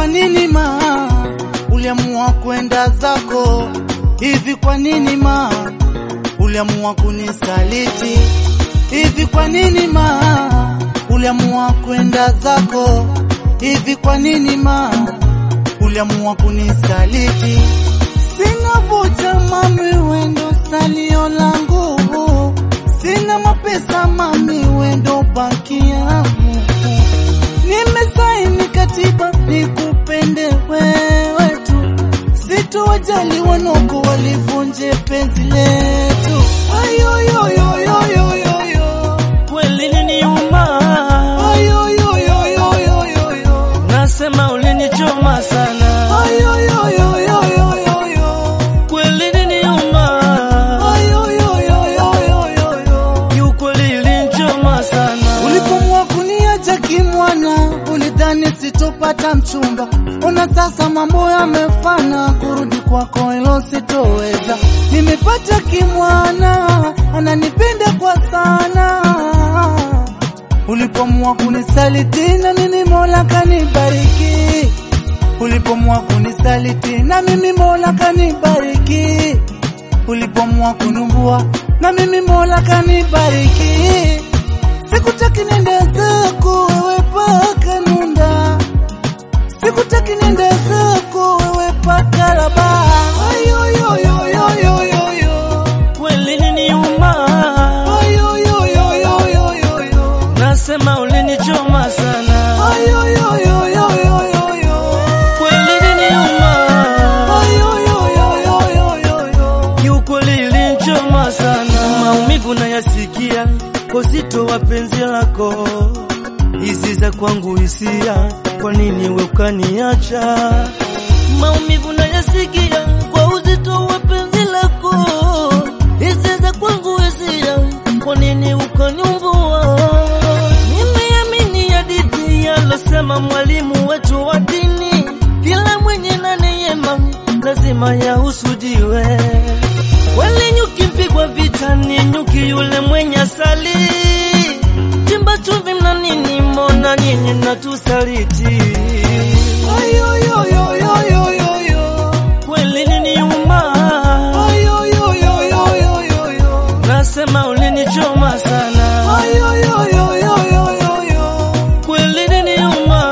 kwa nini ma uliamua kwenda zako? Hivi kwa nini ma uliamua kunisaliti? Hivi kwa nini ma uliamua kwenda zako? Hivi kwa nini ma uliamua kunisaliti? Sina vocha mami, wendo salio langu, sina mapesa mami, wendo baki yangu. Nimesaini katiba nikupende wewe tu, sitowajali wanoko walivunje penzi letu. Ayoyoyoyoyoyo, Kweli niniuma, ayoyoyoyoyoyo, nasema ulinichoma sana. ayoyoyoyoyoyo, Kweli niniuma, ayoyoyoyoyoyo. kiukweli ilinichoma sana. Ulipomua kuniacha kimwana, ulidhani sitopata mchumba. Ona sasa mambo yamefana, kurudi kwako hilo sitoweza. Nimepata kimwana, ananipenda kwa sana. Ulipomua kunisaliti na mimi Mola kanibariki. Ulipomua kunisaliti na mimi Mola kanibariki. Ulipomua kunumbua na mimi Mola kanibariki. Sikutaki nende zako wewe paka nunda, sikutaki nende zako wewe paka laba. Ayoyoyoyoyoyo, Kweli niniuma, ayoyoyoyoyoyo, nasema ulinichoma sana. ayoyoyoyoyoyo, Kweli niniuma, ayoyoyoyoyoyo. kiukweli ilinichoma sana. Maumivu nayasikia kwa uzito wa penzi lako, hizi za kwangu hisia, kwa nini we ukaniacha? Maumivu nayasikia kwa uzito wa penzi lako, hizi za kwangu hisia, kwa nini ukaniumbua? Nimeamini hadithi yalosema mwalimu wetu wa dini, kila mwenye na neema lazima yahusudiwe. Wale nyuki mpigwa vita ni nyuki yule mwenye asali, chimba chumvi mna nini? Mbona nyinyi natusaliti? Ayoyoyoyoyoyo, Kweli niniuma, ayoyoyoyoyoyo. nasema ulinichoma sana. Ayoyoyoyoyoyo, Kweli niniuma,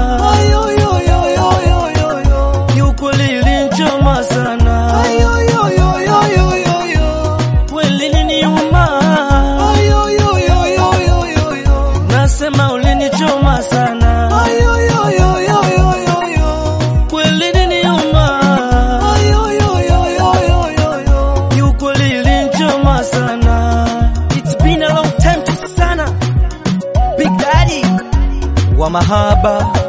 ayoyoyoyoyoyo, kiukweli ilinichoma sana. ayoyoyoyoyoyo, Kweli niniuma, ayoyoyoyoyoyo, nasema ulinichoma sana. ayoyoyoyoyoyo, Kweli niniuma, ayoyoyoyoyoyo. kiukweli ilinichoma sana. It's been a long time to sana. Big Daddy wa mahaba